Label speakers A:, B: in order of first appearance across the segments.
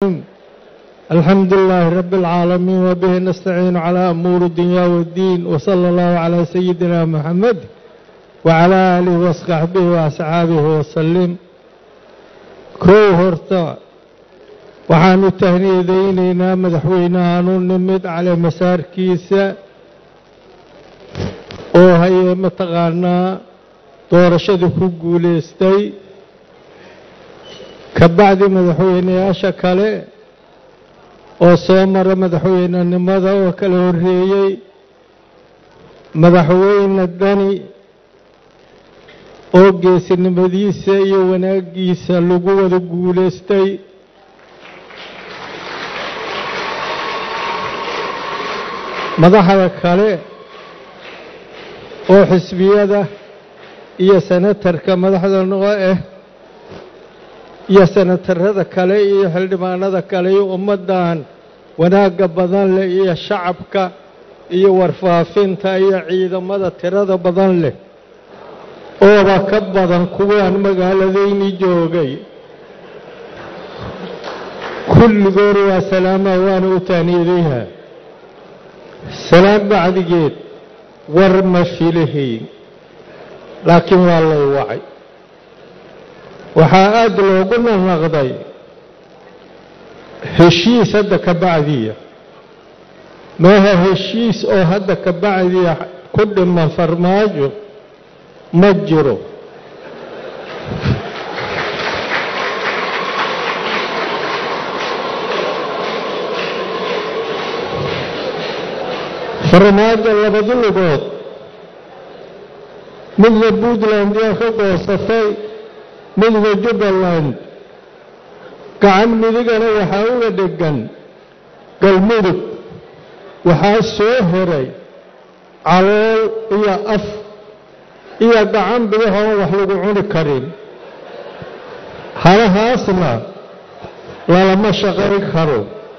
A: الحمد لله رب العالمين وبه نستعين على أمور الدنيا والدين وصلى الله على سيدنا محمد وعلى آله وصحبه وأصحابه وسلم كو هرتا waxaanu tahniidaynaynaa madaxweynahaanu nimid cali masaarkiisa oo haye mataqaanaa doorashadii ku guulaystay ka bacdi madaxweynayaasha kale oo soo mara madaxweynenimada oo kala horreeyey madaxweyne dani oo geesinimadiisa iyo wanaaggiisa lagu wada guulaystay madaxda kale oo xisbiyada iyo senatarka madaxda noo ah iyo senatarada kale iyo xildhibaanada kale iyo ummaddan wanaagga badan leh iyo shacabka iyo warfaafinta iyo ciidamada tirada badan leh ooba ka badan kuwaan magaaladayni joogay kulligood waa salaamaa waana u taaniyadayha salaam bacdigeed war ma filahayn laakiin waa lay wacay waxaa aada loogu naqnaqday heshiis hadda ka bacdiya maaha heshiis oo hadda ka bacdiya ku dhiman farmaajo ma jiro farmaajo labadi lugood midna puntland yaa ka goosatay midna jubbaland gacan midigana waxaa uga dhegan galmudug waxaa soo horay calool iyo af iyo gacan bidahoon wax lagu cuni karin halahaasna lalama shaqayn karo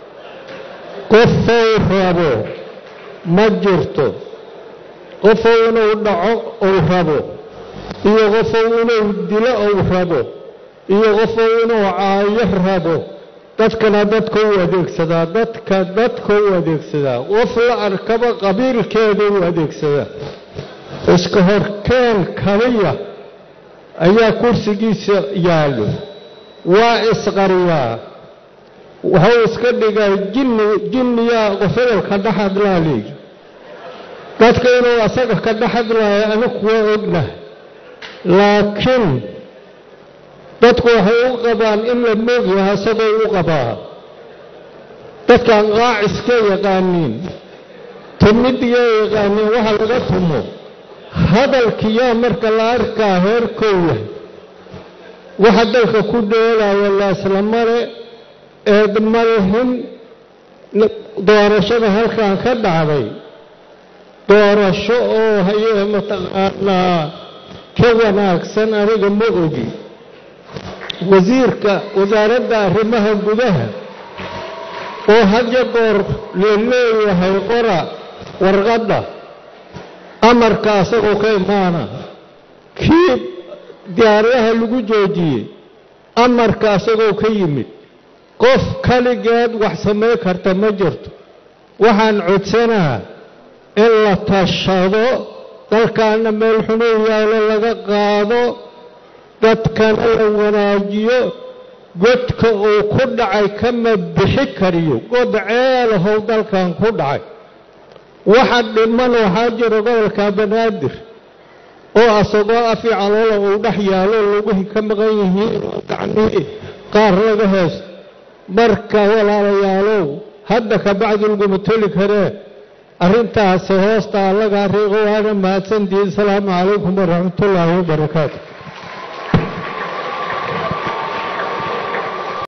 A: qofow rabo ma jirto qofow inuu dhaco uu rabo iyo qofow inuu dilo uu rabo iyo qofow inuu caayo rabo dadkana dadka u adeegsadaa dadka dadka u adeegsadaa qof la arkaba qabiilkeeda u adeegsadaa iska horkeen kaliya ayaa kursigiisa yaallo waa isqariyaa wuxuu iska dhigaa jinni jinniyaa qofodolka dhex hadlaa leeyi dadka inuu asaga ka dhex hadlaayo anigu waa ognahay laakiin dadku waxay u qabaan in la moogyaha isagoo u qabaa dadkan qaaciska yaqaaniin tumidiyaa yaqaaniin waxa laga tumo hadalkiyaa marka la arkaa heerkow yahay waxa dalka ku dheelaayo laaslamale eed malihin doorashada halkan ka dhacday doorasho oo hayee mataqaanaa ka wanaagsan aniga ma ogi wasiirka wasaaradda arrimaha gudaha oo hadya goor la leeyahay qora warqadda amarka asagoo ka imaana kii diyaaradaha lagu joojiyey amarka asagoo ka yimid qof kaligeed wax samayn karta ma jirto waxaan codsanaha in la tashado dalkaana meel xunuu yaalo laga qaado dadkana la wanaajiyo godka uu ku dhacay kama bixi kariyo god ceelahow dalkan ku dhacay waxa dhiman waxaa jira gobolka banaadir oo asagoo afi caloola uu dhex yaalo lugihii ka maqan yihiin oo gacnihii qaar laga heesto marka walaalayaalow hadda ka bacdi laguma toli karee arrintaasi hoosta allaga riiqo waana mahadsantihiin asalaamu calaykum waraxmatullaahi wabarakaatu